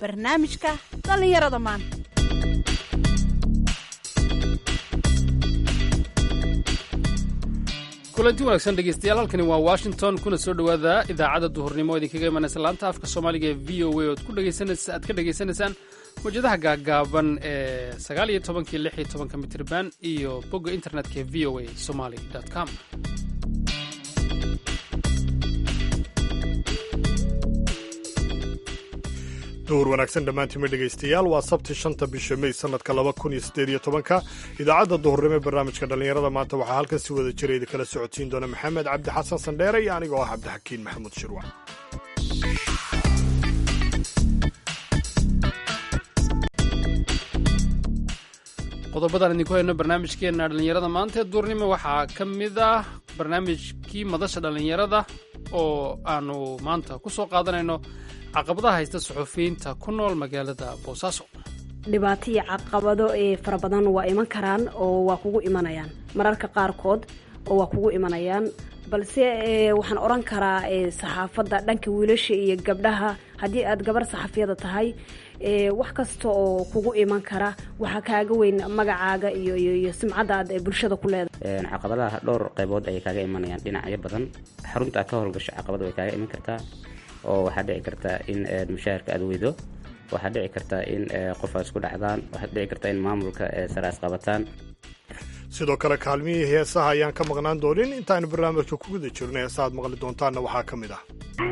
barnaamijka dhallinyarada maanta kulanti wanaagsan dhegeystayaal halkani waa washington kuna soo dhowaada idaacadda duhurnimo oo idinkaga imanaysa laanta afka soomaaliga ee v o a ood aad ka dhegaysanaysaan mawjadaha gaagaaban ee sagaal iyo tobankii lix iyo tobanka mitirban iyo bogga internetka ee v o a somaly com duhur wanaagsan dhammaantiima dhegaystayaal waa sabti shanta bisha mey sanadka laba kun iyo siddeed iyo tobanka idaacadda duhurnimo ee barnaamijka dhallinyarada maanta waxaa halkan si wada jira idinkala socodsiin doona maxamed cabdi xasan sandheere iyo anigoo ah cabdixakiin maxamuud shirwac qodobadaan idinku hayno barnaamijkeenna dhallinyarada maanta ee duurnimo waxaa ka mid ah barnaamijkii madasha dhallinyarada oo aanu maanta ku soo qaadanayno caqabadaha haysta suxufiyiinta ku nool magaalada boosaaso dhibaato iyo caqabado ee fara badan waa iman karaan oo waa kugu imanayaan mararka qaarkood oo waa kugu imanayaan balse waxaan odhan karaa saxaafadda dhanka wiilasha iyo gabdhaha haddii aad gabar saxafiyada tahay wax kasta oo kugu iman kara waxaa kaaga weyn magacaaga iyo iyo simcadda aad bulshada ku leedahay caqabadaha dhowr qaybood ayay kaaga imanayaan dhinacyo badan xarunta aad ka howlgasho caqabada way kaaga iman kartaa oo waxaa dhici kartaa in mushaharka aad weydo waxaa dhici kartaa in qof aad isku dhacdaan waxaad dhici kartaa in maamulka sare as qabataan sidoo kale kaalmihii heesaha ayaan ka maqnaan doonin intaaynu barnaamijka ku guda jirno heesa aad maqli doontaanna waxaa ka mid ah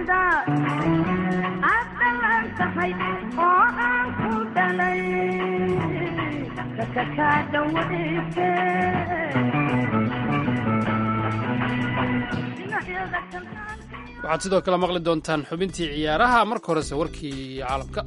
waxaad sidoo kale maqli doontaan xubintii ciyaaraha marka horese warkii caalamka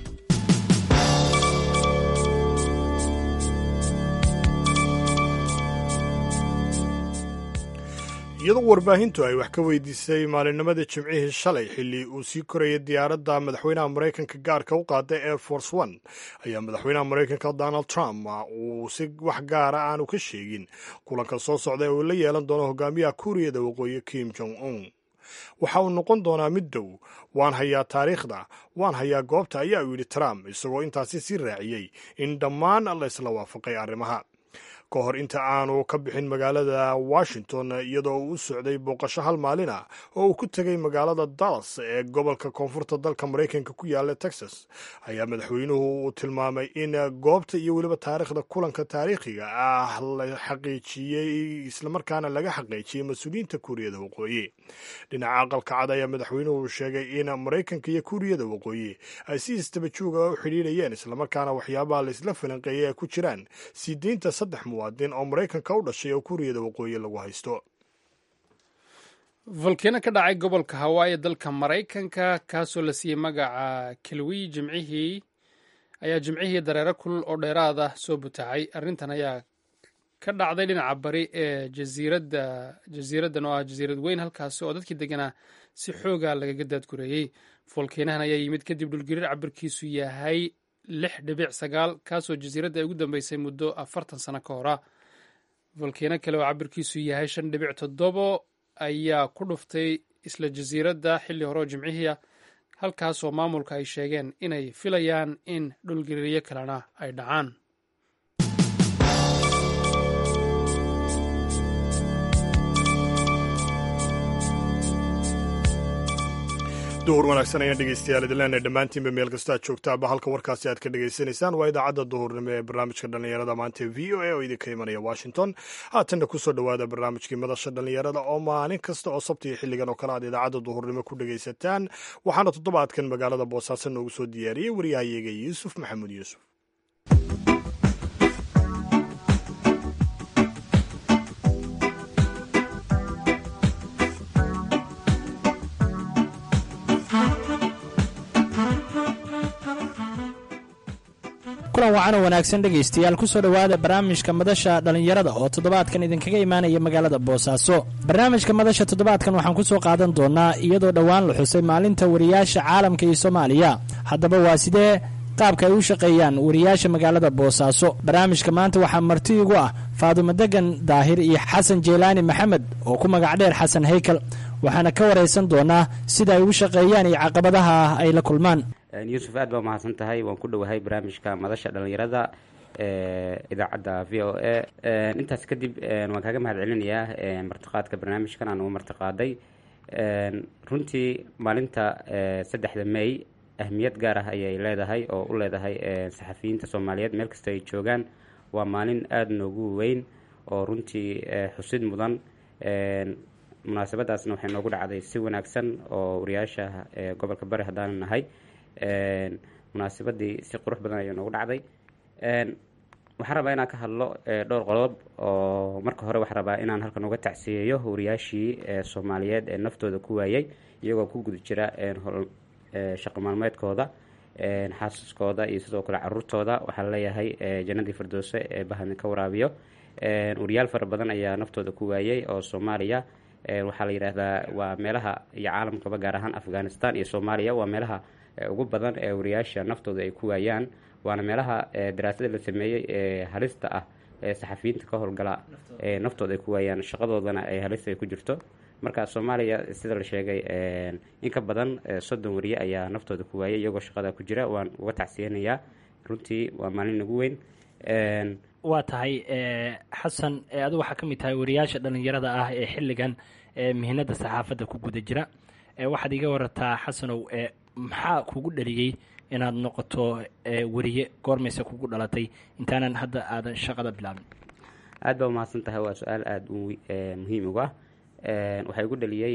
iyadoo warbaahintu ay wax ka weydiisay maalinimada jimcihii shalay xilli uu sii korayay diyaaradda madaxweynaha maraykanka gaarka u qaaday air force one ayaa madaxweynaha maraykanka donald trump uu si wax gaara aanu ka sheegin kulanka soo socda ee uu la yeelan doono hogaamiyaha kuuriyada waqooyi kim jong un waxa uu noqon doonaa mid dow waan hayaa taariikhda waan hayaa goobta ayaa uu yidhi trump isagoo intaasi sii raaciyey in dhammaan la isla waafaqay arrimaha ka hor inta aanu ka bixin magaalada washington iyadoo uu u socday booqasho hal maalin ah oo uu ku tegay magaalada dallas ee gobolka koonfurta dalka maraykanka ku yaala texas ayaa madaxweynuhu uu tilmaamay in goobta iyo weliba taariikhda kulanka taariikhiga ah la xaqiijiyey islamarkaana laga xaqiijiyey mas-uuliyiinta kuuriyada waqooyi dhinaca aqalka cad ayaa madaxweynuhu sheegay in maraykanka iyo kuuriyada waqooyi ay si istabajooga u xidhiidhayeen islamarkaana waxyaabaha la isla falanqeeyay ay ku jiraan sii deynta saddex muwaadin oo maraykanka u dhashay oo kuuriyada waqooyi lagu haysto volkeno ka dhacay gobolka hawaayi dalka maraykanka kaasoo la siiyey magaca kelwi jimcihii ayaa jimcihii dareero kulul oo dheeraada soo butaacay arrintan ayaa ka dhacday dhinaca bari ee jasiiradda jasiiraddan oo ah jasiirad weyn halkaasi oo dadkii deganaa si xooga lagaga daadgureeyey volkenahan ayaa yimid kadib dhulgariir cabirkiisu yahay lix dhibic sagaal kaasoo jasiiradda ay ugu dambeysay muddo afartan sano ka hora volkeno kale oo cabirkiisu yahay shan dhibic toddobo ayaa ku dhuftay isla jasiiradda xilli hore oo jimcihiia halkaasoo maamulka ay sheegeen inay filayaan in dhulgariiryo kalena ay dhacaan duhur wanaagsan ayaan dhegeystayaal idinleena dhammaantiinba meel kasta aad joogtaaba halka warkaasi aad ka dhegaysanaysaan waa idaacadda duhurnimo ee barnaamijka dhallinyarada maanta v o a oo idinka imanaya washington haatanna kusoo dhowaada barnaamijkii madasha dhallinyarada oo maalin kasta oo sabtiyo xilligan oo kale aad idaacadda duhurnimo ku dhegaysataan waxaana toddobaadkan magaalada boosaaso noogu soo diyaariyey waryahayaga yuusuf maxamuud yuusuf kulan wacan oo wanaagsan dhegaystayaal kusoo dhowaada barnaamijka madasha dhallinyarada oo toddobaadkan idinkaga imaanaya magaalada boosaaso barnaamijka madasha toddobaadkan waxaan ku soo qaadan doonaa iyadoo dhowaan la xusay maalinta wariyaasha caalamka iyo soomaaliya haddaba waa sidee qaabka ay u shaqeeyaan wariyaasha magaalada boosaaso barnaamijka maanta waxaa marti igu ah faadumo degan daahir iyo xasan jeylaani maxamed oo ku magac dheer xasan haykal waxaana ka waraysan doonaa sida ay ugu shaqeeyaan iyo caqabadaha ah ay la kulmaan yuusuf aad baa mahadsan tahay waan ku dhowahay barnaamijka madasha dhalinyarada idaacadda v o a intaas kadib waan kaaga mahad celinayaa martiqaadka barnaamijkan aan ugu martiqaaday runtii maalinta saddexda may ahmiyad gaar ah ayay leedahay oo u leedahay saxafiyiinta soomaaliyeed meel kasta ay joogaan waa maalin aada noogu weyn oo runtii xusid mudan munaasabadaasna waxay noogu dhacday si wanaagsan oo wariyaasha gobolka bari haddaan nahay munaasabadii si qurux badan ayay noogu dhacday waxaan rabaa inaan ka hadlo dhowr qodob oo marka hore waxaan rabaa inaan halkan uga tacsiyeeyo wariyaashii soomaaliyeed ee naftooda ku waayay iyagoo ku guda jira shaqo maalmeedkooda xaasaskooda iyo sidoo kale caruurtooda waxaa leeyahay jannadii firdowse ee bahadin ka waraabiyo wariyaal fara badan ayaa naftooda ku waayay oo soomaaliya waxaa la yidhaahdaa waa meelaha iyo caalamkaba gaar ahaan afghanistan iyo soomaaliya waa meelaha ugu badan ee wariyaasha naftooda ay ku waayaan waana meelaha daraasada la sameeyey ee halista ah ee saxafiyiinta ka howlgala ee naftooda ay ku waayaan shaqadoodana ay halista ay ku jirto marka soomaaliya sida la sheegay in ka badan soddon wariye ayaa naftooda ku waayay iyagoo shaqada ku jira waan uga tacsiyanayaa runtii waa maalin nagu weyn waa tahay xasan adu waxaa ka mid tahay wariyaasha dhalinyarada ah ee xilligan mihinada saxaafadda ku guda jira waxaad iga warataa xasanow maxaa kugu dhaliyey inaad noqoto wariye goormayse kugu dhalatay intaanan hadda aadan shaqada bilaabin aad baa umahadsan tahay waa su-aal aada u muhiim ugu ah waxaa igu dhaliyey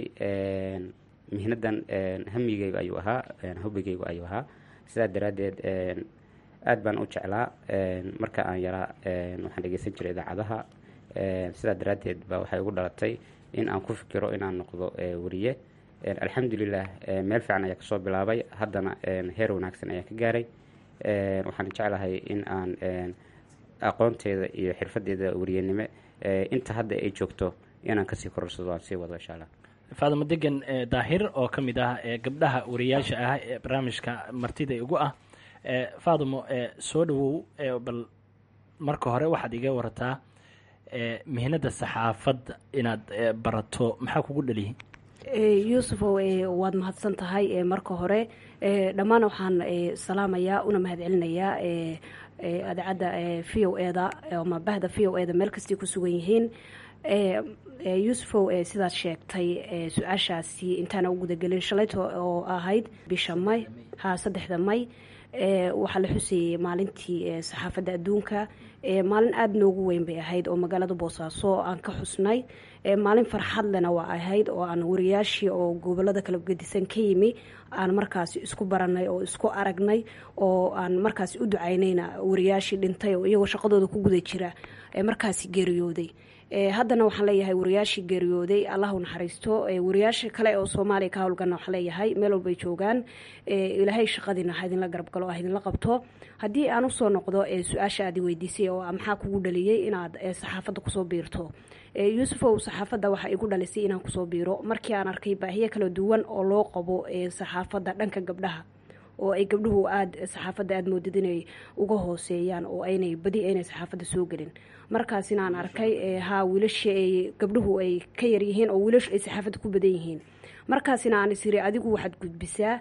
mihnadan hamigeyga ayuu ahaa hobigeygu ayuu ahaa sidaa daraaddeed aad baan u jeclaa marka aan yaraa waxaan dhegeysan jiray idaacadaha sidaa daraaddeed ba waxay igu dhalatay in aan ku fikiro inaan noqdo wariye alxamdulilah meel fiican ayaa kasoo bilaabay haddana heer wanaagsan ayaa ka gaaray waxaan jeclahay in aan aqoonteeda iyo xirfadeeda wariyenimo inta hadda ay joogto inaan kasii kororsado aan sii wado insha allah faadimo degan daahir oo ka mid ah gabdhaha wariyaasha ah ee barnaamijka martida igu ah faadimo soo dhawow bal marka hore waxaad iga warataa mihnada saxaafadda inaad barato maxaa kugu dhaliyay yuusufow waad mahadsan tahay marka hore dhammaan waxaan salaamayaa una mahad celinayaa adeecadda v o eda ama bahda v o eda meel kastay ku sugan yihiin yuusufow sidaad sheegtay su-aashaasi intaana u gudagelin shalayto oo ahayd bisha may ha saddexda may waxaa la xuseeyey maalintii saxaafadda adduunka maalin aada noogu weyn bay ahayd oo magaalada boosaaso aan ka xusnay maalin farxad lena waa ahayd oo aan wariyaashii oo gobolada kala gedisan ka yimi aan markaasi isku baranay oo isku aragnay oo aan markaasi u ducaynayna wariyaashii dhintay oo iyagoo shaqadooda ku guda jira markaasi geeriyooday haddana waxaan leeyahay wariyaashii geeriyooday allah u naxariisto wariyaasha kale oo soomaaliya ka howlgana waxaan leeyahay meel walbay joogaan ilaahay shaqadiina ha idinla garab galo ha idinla qabto haddii aan usoo noqdo su-aasha aad weydiisay oo maxaa kugu dhaliyey inaad saxaafadda kusoo biirto yuusufow saxaafadda waxaa igu dhalisay inaan kusoo biiro markii aan arkay baahiyo kala duwan oo loo qabo saxaafadda dhanka gabdhaha oo ay gabdhuhu aada saxaafadda aada moodid inay uga hooseeyaan oo aynay badi aynay saxaafadda soo gelin markaasina aan arkay haa wiilasha ay gabdhuhu ay ka yaryihiin oo wiilashu ay saxaafadda ku badan yihiin markaasina aan isiri adigu waxaad gudbisaa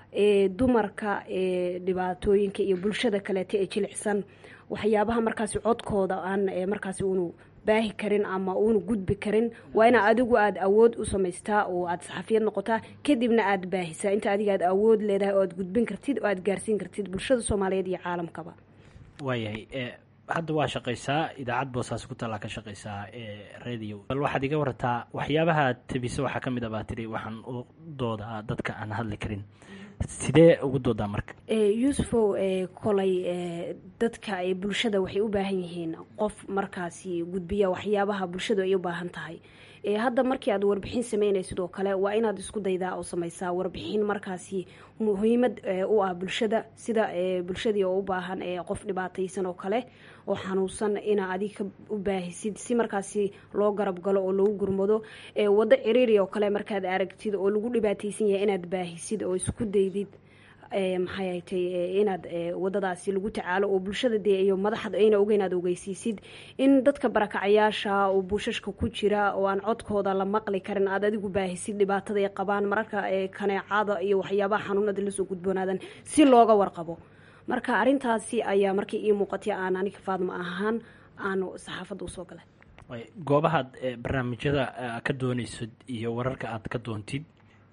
dumarka dhibaatooyinka iyo bulshada kaleeta ee jilicsan waxyaabaha markaasi codkooda aan markaasi unu baahi karin ama uuna gudbi karin waa inaa adigu aada awood u samaystaa oo aada saxafiyad noqotaa kadibna aada baahisaa inta adiga aad awood leedahay oo aad gudbin kartid oo aada gaarsiin kartid bulshada soomaaliyeed iyo caalamkaba waayahay hadda waa shaqaysaa idaacad boosaaso ku taallaa ka shaqaysaa radio bal waxaad iga warataa waxyaabaha tebisa waxaa ka mid a baa tiri waxaan u doodaa dadka aan hadli karin sidee ugu doodaa marka yuusufow kolay dadka bulshada waxay u baahan yihiin qof markaasi gudbiya waxyaabaha bulshadu ay u baahan tahay hadda markii aad warbixin sameynaysid oo kale waa inaad isku daydaa oo samaysaa warbixin markaasi muhiimad u ah bulshada sida bulshadii oo u baahan qof dhibaataysan oo kale oo xanuunsan inaa adiga u baahisid si markaasi loo garab galo oo lagu gurmado wado ciriiri oo kale markaad aragtid oo lagu dhibaataysan yahay inaad baahisid oo isku daydid maxay haytay inaad wadadaasi lagu tacaalo oo bulshada dee iyo madaxda ayna ogeyn aad ogeysiisid in dadka barakacayaasha oo buushashka ku jira oo aan codkooda la maqli karin aad adigu baahisid dhibaatada ay qabaan mararka kaneecada iyo waxyaabaha xanuunada lasoo gudboonaadan si looga warqabo marka arintaasi ayaa markii ii muuqatay aan aniga faadma ahaan aanu saxaafadda usoo galay goobahaad barnaamijyada ka dooneysad iyo wararka aad ka doontid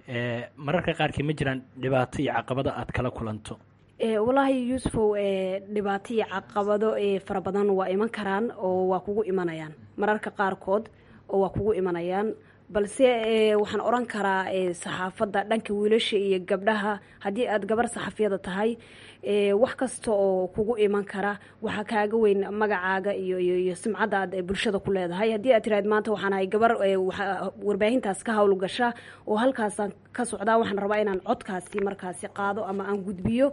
mararka qaarkii ma jiraan dhibaato iyo caqabado aad kala kulanto walaahi yuusufow dhibaato iyo caqabado fara badan waa iman karaan oo waa kugu imanayaan mararka qaarkood oo waa kugu imanayaan balse waxaan oran karaa saxaafadda dhanka wiilasha iyo gabdhaha haddii aad gabar saxafiyada tahay wax kasta oo kugu iman kara waxaa kaaga weyn magacaaga iyo iyo simcadda aad bulshada ku leedahay haddii aad tiraad maanta waxaan ahay gabar warbaahintaas ka howlgasha oo halkaasaan ka socdaa waxaan rabaa inaan codkaasi markaasi qaado ama aan gudbiyo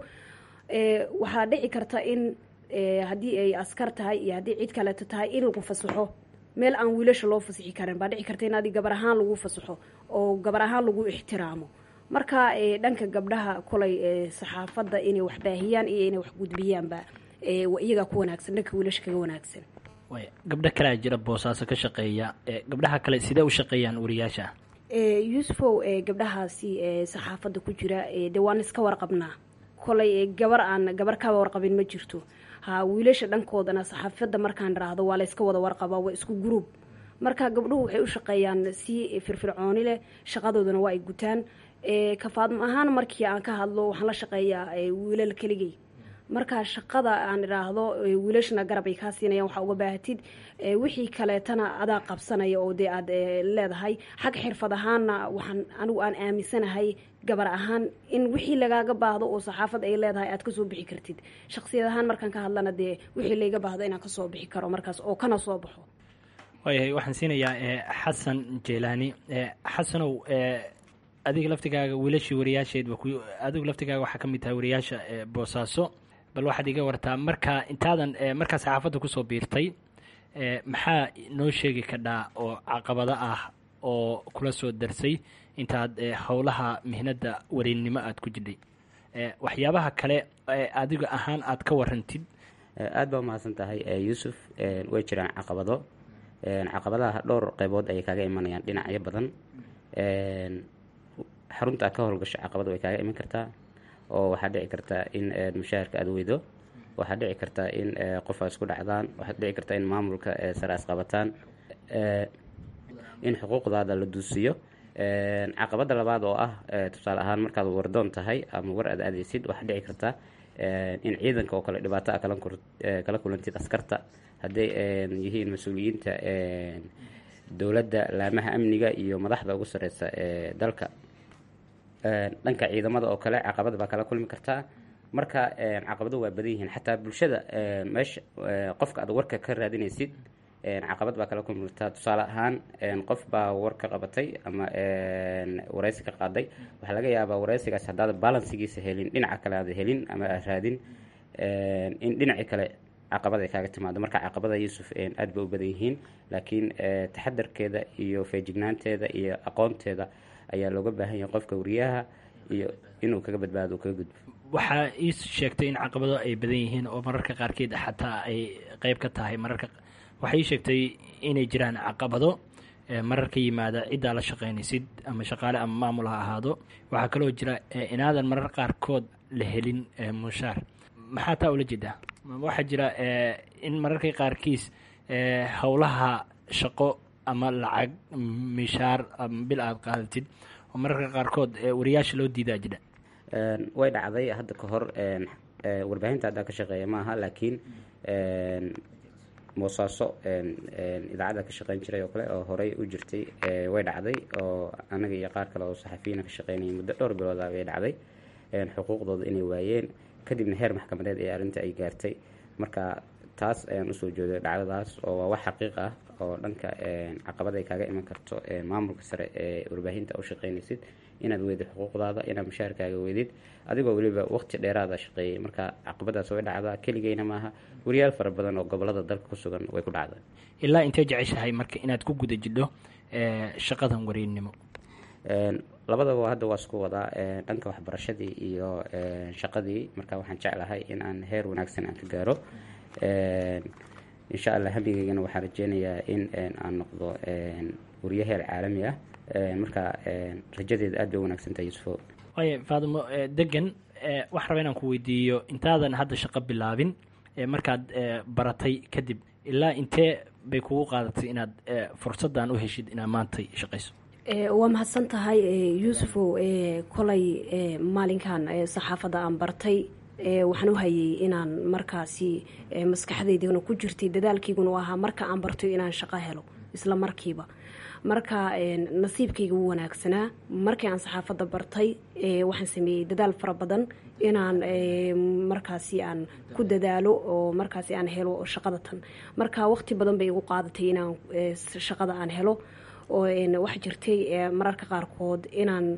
waxaa dhici karta in haddii ay askar tahay iyo haddii cid kaleeto tahay in lagu fasaxo meel aan wiilasha loo fasixi karin baa dhici karta in adi gabar ahaan lagu fasaxo oo gabar ahaan lagu ixtiraamo marka dhanka gabdhaha kolay saxaafadda inay wax baahiyaan iyo inay wax gudbiyaanba iyagaa ku wanaagsan dhanka wiilasha kaga wanaagsan gabdho kalea jira boosaaso ka shaqeeya gabdhaha kale sidee u shaqeeyaan wariyaasha yuusufow gabdhahaasi saxaafadda ku jira dee waan iska warqabnaa kolay gabar aan gabar kaba warqabin ma jirto ha wiilasha dhankoodana saxaafadda markaan idhaahdo waa la yska wada warqabaa waa isku gruub marka gabdhuhu waxay u shaqeeyaan si firfircooni leh shaqadoodana waa ay gutaan kafaadma ahaan markii aan ka hadlo waxaan la shaqeeyaa wiilal keligey marka shaqada aan idhaahdo wiilashana garab ay kaa siinayaan waxaa uga baahatid wixii kaleetana adaa qabsanaya oo dee aad leedahay xag xirfad ahaanna waxaan anigu aan aaminsanahay gabar ahaan in wixii lagaaga baahdo oo saxaafad ay leedahay aad kasoo bixi kartid shaqsiyad ahaan markaan ka hadlana dee wixii layga baahdo inaan kasoo bixi karo markaas oo kana soo baxo waayahay waxaan siinayaa xasan jeelaani xasanow adiga laftigaaga wiilashii wariyaasheed adigu laftigaaga waxaa ka mid tahay wariyaasha boosaaso bal waxaad iga wartaa markaa intaadan markaa saxaafadda kusoo biirtay maxaa noo sheegi kadhaa oo caqabado ah oo kula soo darsay intaad howlaha mihnada warinnimo aada ku jidhay waxyaabaha kale adiga ahaan aad ka warantid aada baa umahadsan tahay yuusuf way jiraan caqabado caqabadaha dhowr qeybood ayay kaaga imanayaan dhinacyo badan xarunta aad ka howlgasho caqabad way kaaga iman kartaa oo waxaa dhici kartaa in mushaharka aada weydo waxaa dhici kartaa in qof aad isku dhacdaan waxaad dhici kartaa in maamulka sare as qabataan in xuquuqdaada la duusiyo caqabada labaad oo ah tusaale ahaan markaad wardoon tahay ama war aad aadeysid waxaa dhici kartaa in ciidanka oo kale dhibaato a kala kulantid askarta hadday yihiin mas-uuliyiinta dowladda laamaha amniga iyo madaxda ugu sareysa ee dalka dhanka ciidamada oo kale caqabad baa kala kulmi kartaa marka caqabado waa badan yihiin xataa bulshada meesha qofka aad warka ka raadinaysid caqabad baa kala kulmi kartaa tusaale ahaan qof baa war ka qabatay ama wareysi ka qaaday waxaa laga yaabaa wareysigaas haddaad balansigiisa helin dhinaca kale aad helin ama aad raadin in dhinaci kale caqabad ay kaaga timaado marka caqabada yuusuf aad bay u badan yihiin laakiin taxadarkeeda iyo feejignaanteeda iyo aqoonteeda ayaa looga baahan yahay qofka wariyaha iyo inuu kaga badbaado uu kaga gudbo waxaa ii sheegtay in caqabado ay badan yihiin oo mararka qaarkeed xataa ay qeyb ka tahay mararka waxay ii sheegtay inay jiraan caqabado marar ka yimaada ciddaa la shaqaynaysid ama shaqaale ama maamul ha ahaado waxaa kaloo jira inaadan marar qaarkood la helin mushaar maxaa taa ula jeedaa waxaa jira in mararka qaarkiis howlaha shaqo ama lacag mishaar ama bil aada qaadatid oo mararka qaarkood wariyaasha loo diidaa jira way dhacday hadda ka hor warbaahinta haddaa ka shaqeeya maaha laakiin moosaaso idaacadda ka shaqeyn jiray oo kale oo horey u jirtay way dhacday oo anaga iyo qaar kale oo saxafiyiina ka shaqeynayay muddo dhowr bilooda way dhacday xuquuqdooda inay waayeen kadibna heer maxkamadeed ee arrinta ay gaartay marka taas ayaan usoo jeeday dhacdadaas oo waa wax xaqiiq ah oo dhanka caqabad ay kaaga iman karto maamulka sare ee warbaahinta u shaqeynaysid inaad weydid xuquuqdaada inaad mushaharkaaga weydid adigoo weliba waqti dheeraada shaqeeyay marka caqabadaas way dhacdaa keligeyna maaha wariyaal fara badan oo gobolada dalka ku sugan way ku dhacdaa ilaa intee jeceshahay marka inaad ku guda jidho shaqadan wariinnimo labadaba hadda waa isku wadaa dhanka waxbarashadii iyo shaqadii marka waxaan jeclahay in aan heer wanaagsan aan ka gaaro insha allah hamigeygana waxaan rajeynayaa in aan noqdo wariye heer caalami ah marka rajadeeda aad bay wanaagsan tahay yuusufo waaya faadimo degan waxaan rabaa inaan ku weydiiyo intaadan hadda shaqo bilaabin markaad baratay kadib ilaa intee bay kugu qaadatay inaad fursaddan u heshid inaad maantay shaqayso waa mahadsan tahay yuusufow kolay maalinkan saxaafadda aan bartay waxaan u hayay inaan markaasi maskaxdaydana ku jirtay dadaalkayguna u ahaa marka aan barto inaan shaqo helo isla markiiba marka nasiibkayga wuu wanaagsanaa markii aan saxaafadda bartay waxaan sameeyey dadaal fara badan inaan markaasi aan ku dadaalo oo markaasi aan helo shaqada tan marka waqti badan bay igu qaadatay inaan shaqada aan helo oo waxa jirtay mararka qaarkood inaan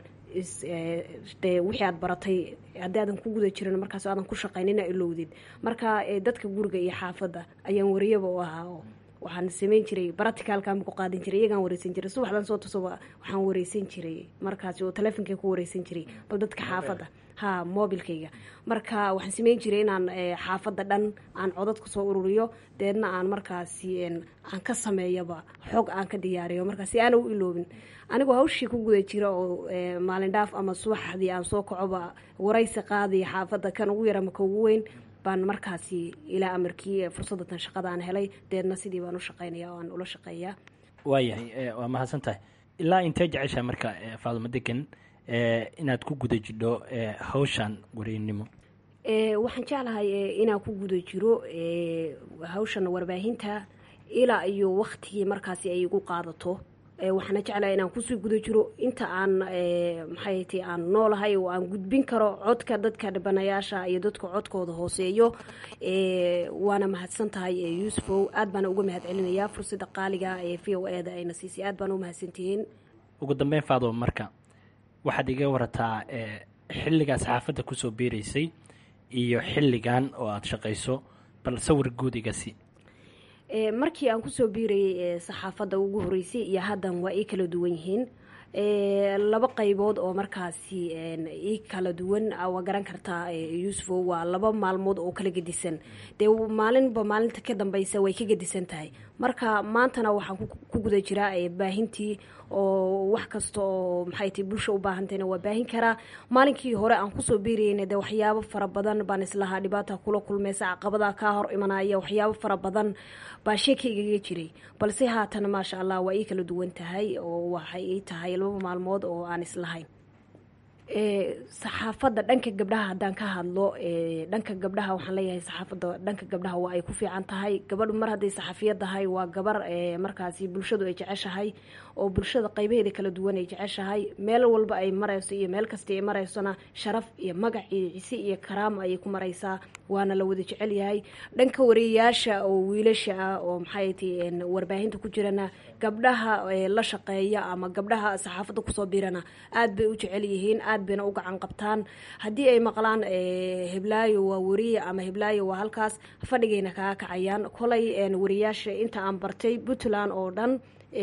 wixii aad baratay haddii aadan ku guda jirin markaas aadan ku shaqayn inaa ilowdid marka dadka guriga iyo xaafadda ayaan wariyaba u ahaa oo waxaan sameyn jiray baracticalkaan ku qaadan jiray iyagaan wareysan jiray subaxdan soo tusoba waxaan wareysan jiray markaasi oo teleefonkay ku wareysan jiray bal dadka xaafadda ha mobilkayga marka waxaan sameyn jiray inaan xaafadda dhan aan codad kusoo ururiyo deedna aan markaasi aan ka sameeyaba xog aan ka diyaariyo markaasi aana u iloobin anigoo hawshii ku guda jira oo maalin dhaaf ama subaxdii aan soo kacoba waraysi qaadaya xaafadda kan ugu yara maka ugu weyn baan markaasi ilaa amarkii fursadatan shaqada aan helay deedna sidii baan u shaqaynaya oo aan ula shaqeeyaa waayahay waa mahadsan tahay ilaa intee jeceshaa marka faadimo degan inaad ku guda jidho hawshan wariynimo waxaan jeclahay inaan ku guda jiro hawshan warbaahinta ilaa iyo waktigii markaasi ay igu qaadato waxaana jeclahay inaan kusii guda jiro inta aan maxay ti aan noolahay oo aan gudbin karo codka dadka dhibanayaasha iyo dadka codkooda hooseeyo waana mahadsan tahay yuusufow aad baana uga mahad celinayaa fursada qaaliga ee v o e da ayna siisay aad baana u mahadsantihiin ugu dambeyn faado marka waxaad iga warataa xilligaa saxaafadda kusoo biiraysay iyo xilligan oo aada shaqayso bal sawir guud igasi markii aan kusoo biirayay saxaafadda ugu horeysay iyo haddan waa ii kala duwan yihiin laba qaybood oo markaasi ii kala duwan waa garan kartaa yuusufo waa laba maalmood oo kala gedisan dee maalinba maalinta ka dambeysa way ka gedisan tahay marka maantana waxaan ku guda jiraa baahintii oo wax kasta oo maxay tahay bulsha u baahantayna waa baahin karaa maalinkii hore aan kusoo biirayna dee waxyaabo fara badan baan islahaa dhibaata kula kulmaysa caqabada kaa hor imanaya waxyaabo fara badan baa sheekaygaga jiray balse haatan maasha allah waa ii kala duwan tahay oo waxay ii tahay laba maalmood oo aan islahayn saxaafadda dhanka gabdhaha haddaan ka hadlo dhanka gabdhaha waxaan leeyahay saxaafadda dhanka gabdhaha waa ay ku fiican tahay gabadhu mar hadday saxafiyad tahay waa gabar markaasi bulshadu ay jeceshahay oo bulshada qaybaheeda kala duwan ay jeceshahay meel walba ay marayso iyo meel kasta ay maraysona sharaf iyo magac iyo cise iyo karaama ayay ku maraysaa waana la wada jecel yahay dhanka wariyayaasha oo wiilasha ah oo maxay ti warbaahinta ku jirana gabdhaha la shaqeeya ama gabdhaha saxaafadda kusoo biirana aad bay u jecel yihiin aad bayna u gacan qabtaan haddii ay maqlaan heblaayo waa wariye ama heblaayo waa halkaas fadhigayna kaga kacayaan kolay wariyayaasha inta aan bartay puntland oo dhan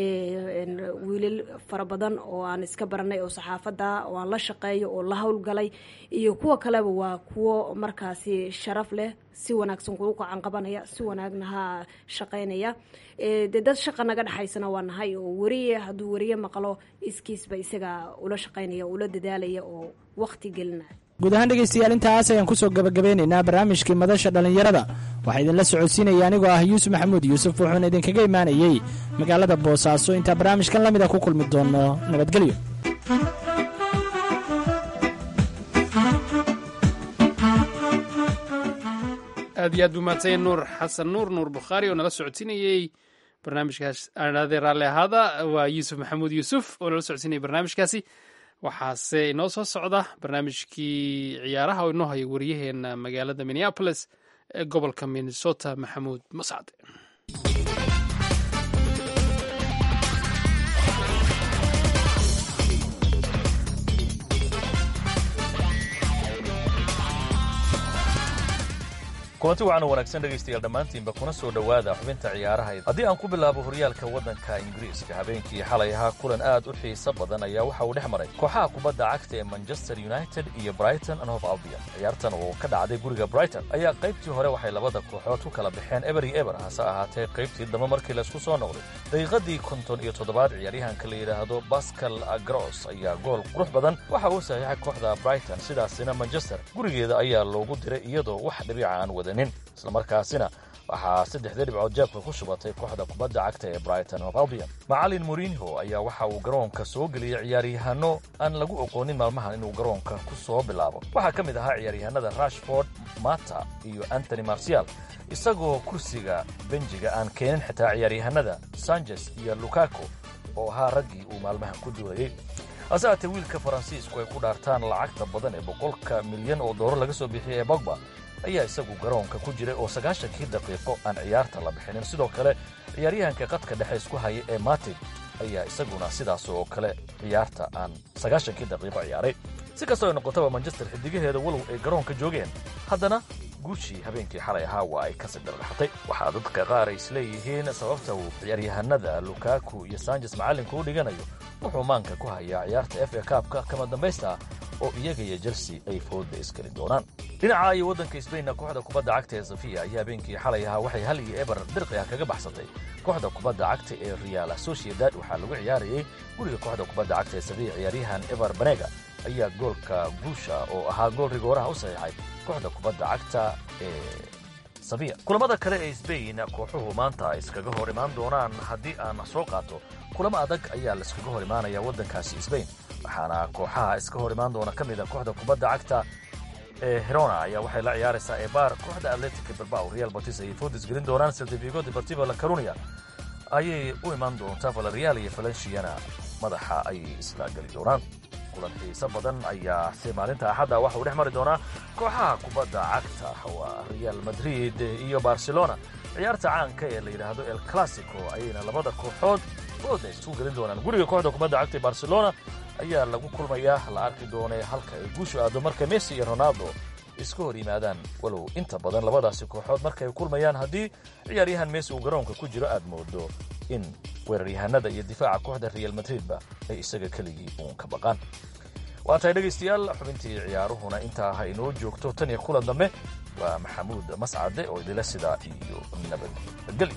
wiilal fara badan oo aan iska baranay oo saxaafadda oo aan la shaqeeyo oo la howlgalay iyo kuwa kaleba waa kuwo markaasi sharaf leh si wanaagsan kugu gacan qabanaya si wanaagna ha shaqaynaya dee dad shaqa naga dhexaysana waa nahay oo wariye hadduu wariye maqlo iskiisba isaga ula shaqaynaya ula dadaalaya oo waqti gelinaya guud ahaan dhegeystayaal intaas ayaan kusoo gabagabeynaynaa barnaamijkii madasha dhallinyarada waxaa idinla socodsiinaya anigoo ah yuusuf maxamuud yuusuf wuxuuna idinkaga imaanayey magaalada boosaaso intaa barnaamijkan la mid a ku kulmi doono nabadgelyo aad iyo aad buu mahadsanya nuur xasan nuur nuur bukhaari oo nala socodsiinayey barnaamijkaas aanadee raalli ahaada waa yuusuf maxamuud yuusuf oo nala socodsiinayay barnaamijkaasi waxaase inoo soo socda barnaamijkii ciyaaraha oo inoo haya wariyaheena magaalada minneapolis ee gobolka minnesota maxamuud mascad kulanti wacan wanaagsan dhegaystayaal dhammaantiinba kuna soo dhowaada xubinta ciyaaraha haddii aan ku bilaabo horyaalka waddanka ingiriiska habeenkii xalay ahaa kulan aad u xiiso badan ayaa waxa uu dhex maray kooxaha kubadda cagta ee manchester united iyo brighton and hope albion ciyaartan oo ka dhacday guriga brighton ayaa qaybtii hore waxay labada kooxood ku kala baxeen eber iyo eber hase ahaatee qaybtii dambe markii laysku soo noqday daqiiqadii konton iyo toddobaad ciyaaryahanka la yidhaahdo bascal agros ayaa gool qurux badan waxa uu saxiixay kooxda brighton sidaasina manchester gurigeeda ayaa loogu diray iyadoo wax dhibica aan wadanin islamarkaasina waxaa saddexdii dhibcood jeebka ku shubatay kooxda kubadda cagta ee brighton of albion macalin morinho ayaa waxa uu garoonka soo geliyey ciyaaryahanno aan lagu oqoonin maalmahan inuu garoonka ku soo bilaabo waxaa ka mid ahaa ciyaaryahanada rashford mata iyo antony marcial isagoo kursiga benjiga aan keenin xitaa ciyaaryahanada sanchez iyo lukaku oo ahaa raggii uu maalmahan ku duulayey hase haatee wiilka faransiisku ay ku dhaartaan lacagta badan ee boqolka milyan oo dooro laga soo bixiyey ee bogba ayaa isagu garoonka ku jiray oo sagaashankii daqiiqo aan ciyaarta la bixinin sidoo kale ciyaaryahanka qadka dhexe isku haya ee matid ayaa isaguna sidaas oo kale ciyaarta aan sagaashankii daqiiqo ciyaaray si kastoo ay noqotaba manchester xidigaheeda walow ay garoonka joogeen haddana guushii habeenkii xalay ahaa waa ay ka sidarlaxatay waxaa dadka qaar ay isleeyihiin sababta uu ciyaaryahanada lukaku iyo sanjes macallinka u dhiganayo wuxuu maanka ku hayaa ciyaarta f a kaabka kama dambaysta oo iyaga iyo chelsea ay fooda iskeli doonaan dhinaca iyo waddanka sbainna kooxda kubadda cagta ee safiya ayaa habeenkii xalay ahaa waxay hal iyo eber dirqi ah kaga baxsatay kooxda kubadda cagta ee real sociedad waxaa lagu ciyaarayey guriga kooxda kubadda cagta ee safiya ciyaaryahan eber banega ayaa goolka guusha oo ahaa gool rigooraha u saxiixay kooxda kubadda cagta ee safiya kulamada kale ee sbain kooxuhu maanta iskaga hor imaan doonaan haddii aan soo qaato kulamo adag ayaa laiskaga hor imaanaya waddankaasi sbain waxaana kooxaha iska hor imaan doona ka mid a kooxda kubadda cagta ee herona ayaa waxay la ciyaaraysaa ebar kooxda atletica bilbao real batis ayay foodis gelin doonaan seltifigo deportivo la carunia ayay u imaan doontaa valerial iyo valenciana madaxa ayay isla geli doonaan kulan xiiso badan ayaa si maalinta axadda waxa uu dhex mari doonaa kooxaha kubadda cagta waa real madrid iyo barcelona ciyaarta caanka ee la yidhaahdo el classico ayayna labada kooxood fooda isu gelin doonaan guriga kooxda kubadda cagta ee barcelona ayaa lagu kulmayaa la arki doonee halka ay guushu aado marka messi iyo ronaldo iska hor yimaadaan walow inta badan labadaasi kooxood markay kulmayaan haddii ciyaaryahan messi uu garoonka ku jiro aad moodo in weeraryahanada iyo difaaca kooxda real madridba ay isaga keligii uun ka baqaan waa tahay dhegaystayaal xubintii ciyaaruhuna intaa ha inoo joogto tan iyo kulan dambe waa maxamuud mascade oo idila sidaa iyo nabadgeli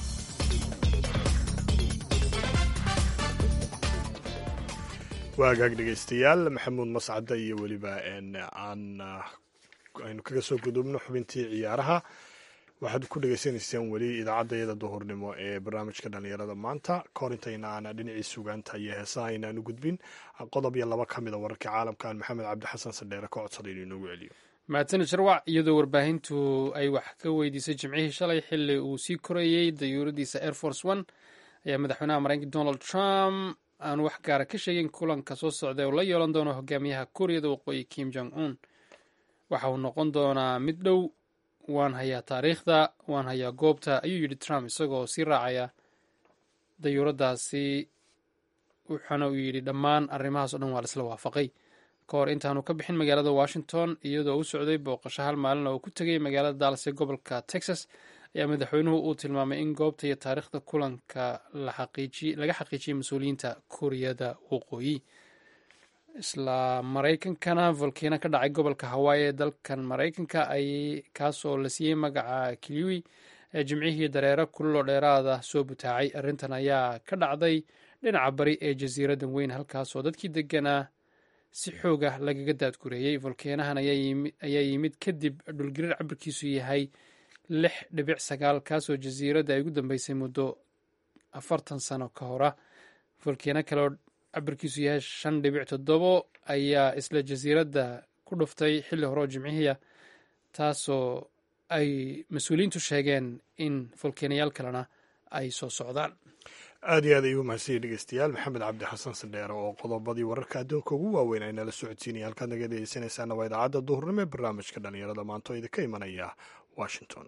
waagaag dhegaystayaal maxamuud mascade iyo weliba aan aynu kaga soo gudubno xubintii ciyaaraha waxaad ku dhegaysanaysaan weli idaacaddayada duhurnimo ee barnaamijka dhallinyarada maanta kahor intayna aan dhinacii sugaanta iyo heesaha aynaan u gudbin qodob iyo laba ka mid a wararka caalamkan maxamed cabdixasan sadheere ka codsaday inuu inoogu celiyo mahadsanid sharwac iyadoo warbaahintu ay wax ka weydiisay jimcihii shalay xili uu sii korayey dayuuradiisa air force one ayaa madaxweynaha mareykanka donald trump aan wax gaara ka sheegin kulanka soo socda oo la yeelan doono hogaamiyaha kuuriyada waqooyi kim jong un waxa uu noqon doonaa mid dhow waan hayaa taariikhda waan hayaa goobta ayuu yidhi trump isagoo sii raacaya dayuuradaasi wuxuuna uu yidhi dhammaan arrimahaas o dhan waa laisla waafaqay ka hor intaanu ka bixin magaalada washington iyadoo u socday booqasho hal maalin oo ku tegay magaalada dallas ee gobolka texas ayaa madaxweynuhu uu tilmaamay in goobta iyo taariikhda kulanka laga xaqiijiyey mas-uuliyiinta kuuriyada waqooyi isla maraykankana volkano ka dhacay gobolka hawaayi ee dalkan maraykanka ay kaasoo la siiyey magaca kiliwi ee jimcihii dareero kululoo dheeraada soo butaacay arrintan ayaa ka dhacday dhinaca bari ee jasiiradan weyn halkaasoo dadkii deganaa si xoog ah lagaga daadgureeyey volkanahan ayaa yimid kadib dhulgariir cabirkiisu yahay lix dhibic sagaal kaasoo jasiiradda ay ugu dambeysay muddo afartan sano ka hora volkano kaleoo cabirkiisu yahay shan dhibic toddobo ayaa isla jasiiradda ku dhuftay xilli hore oo jimcihiia taasoo ay mas-uuliyiintu sheegeen in volkanayaal kalena ay soo socdaan aad iyo aad ayuu mahadsan yahy dhegeystayaal maxamed cabdi xasan sandheere oo qodobadii wararka adduunka ugu waaweyn ay nala socodsiinaya halkaad naga dhegeysanaysaana waa idaacadda duhurnimo ee barnaamijka dhallinyarada maanta oo idinka imanaya washington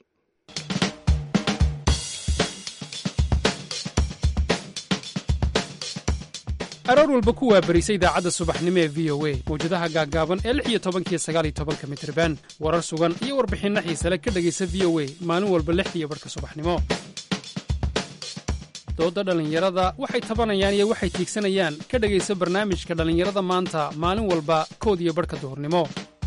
aroor walba ku waabarisa idaacadda subaxnimo ee v o a mawjadaha gaaggaaban ee lix iyo tobankiyo sagaal iyo tobanka mitriban warar sugan iyo warbixinno xiise le ka dhegaysa v o a maalin walba lixdiiyo barhka subaxnimo doodda dhallinyarada waxay tabanayaan iyo waxay tiigsanayaan ka dhegaysa barnaamijka dhallinyarada maanta maalin walba kood iyo barhka duhurnimo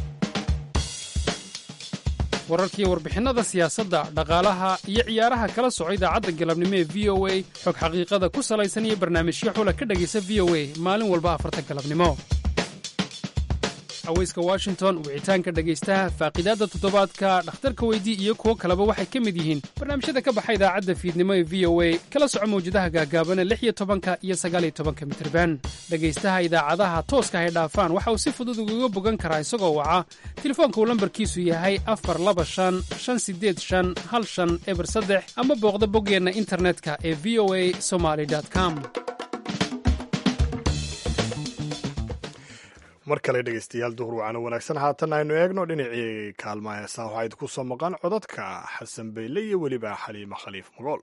wararkiiyo warbixinnada siyaasadda dhaqaalaha iyo ciyaaraha kala soco idaacadda galabnimo ee v o a xog xaqiiqada ku salaysan iyo barnaamijyo xula ka dhegaysa v o a maalin walba afarta galabnimo aweyska washington wicitaanka dhegaystaha faaqidaadda toddobaadka dhakhtarka weydii iyo kuwo kaleba waxay ka mid yihiin barnaamijyada ka baxa idaacadda fiidnimo ee v o a kala soco mawjadaha gaagaabana lix iyo tobanka iyo sagaaliyo tobanka mitirban dhegaystaha idaacadaha tooska hay dhaafaan waxa uu si fudud ugaga bogan karaa isagoo waca telefoonka uu lambarkiisu yahay afar laba shan shan sideed shan hal shan eber saddex ama booqda boggeenna internetka ee v o a somaly com mar kale dhegaystayaal duhur wacana wanaagsan haatan aynu eegno dhinacii kaalmaha heesaa waxaa idinku soo maqan codadka xasan bayle iyo weliba xaliimo khaliif magool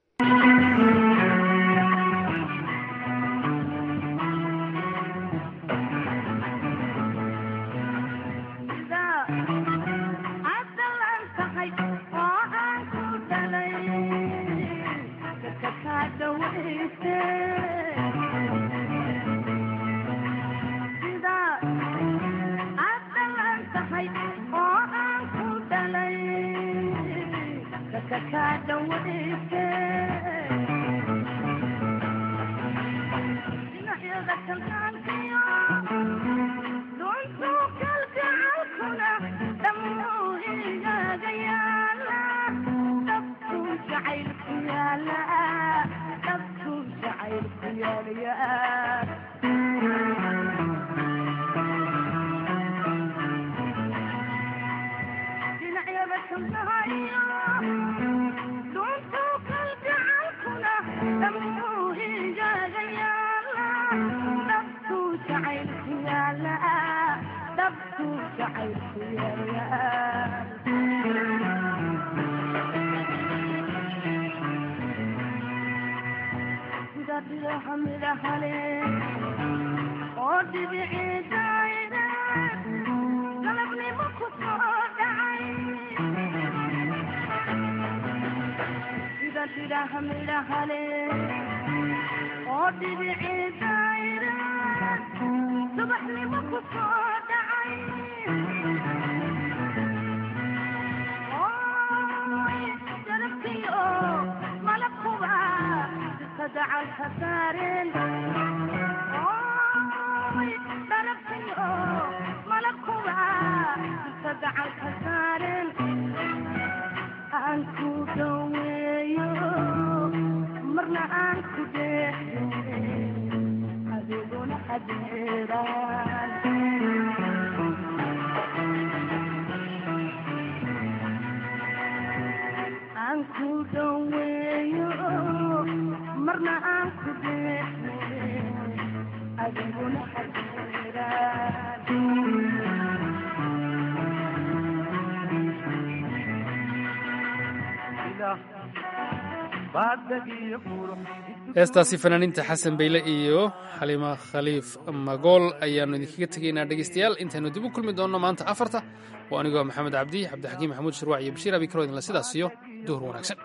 heestaasi fanaaniinta xasan bayle iyo xaliima khaliif magool ayaannu idinkaga tegaynaa dhegaystayaal intaynu dib u kulmi doonno maanta afarta waa anigoo maxamed cabdi cabdixakiim maxamuud shirwac iyo bashiir abi karo idinla sidaas iyo duhur wanaagsan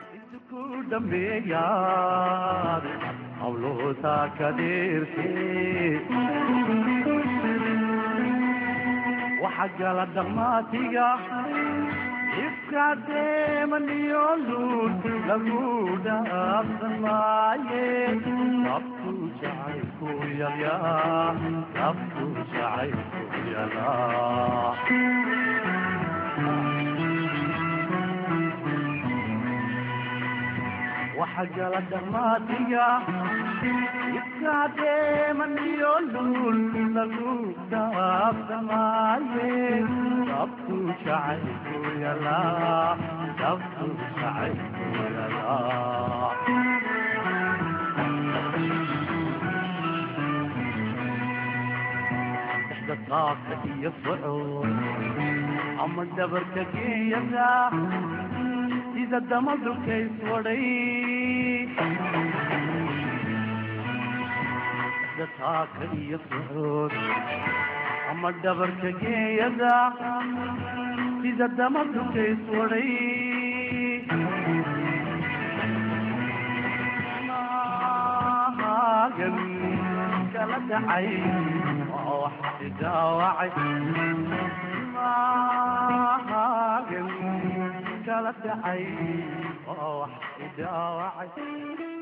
waxagala dhaqmaatiga ifkadeemaniyo luul lagu dhaafsan maaye naftu jacaylku yalyaa naftu jacaylku yalaa waxagala dhaqmaatiga ifkadeemaniyo luul lagu dhaafsan maaye naftu jacaylku yalaa naftu jacaylku yalaa dhexda qaabka iyo socod ama dhabarka geeyada sida damadulkays wadhay sida taaka iyo socod ama dhabarka geeyada sida damadukays wadhay maagan kala dhacay oo wax idaawacay maagan kala dhacay oo wax idaawacay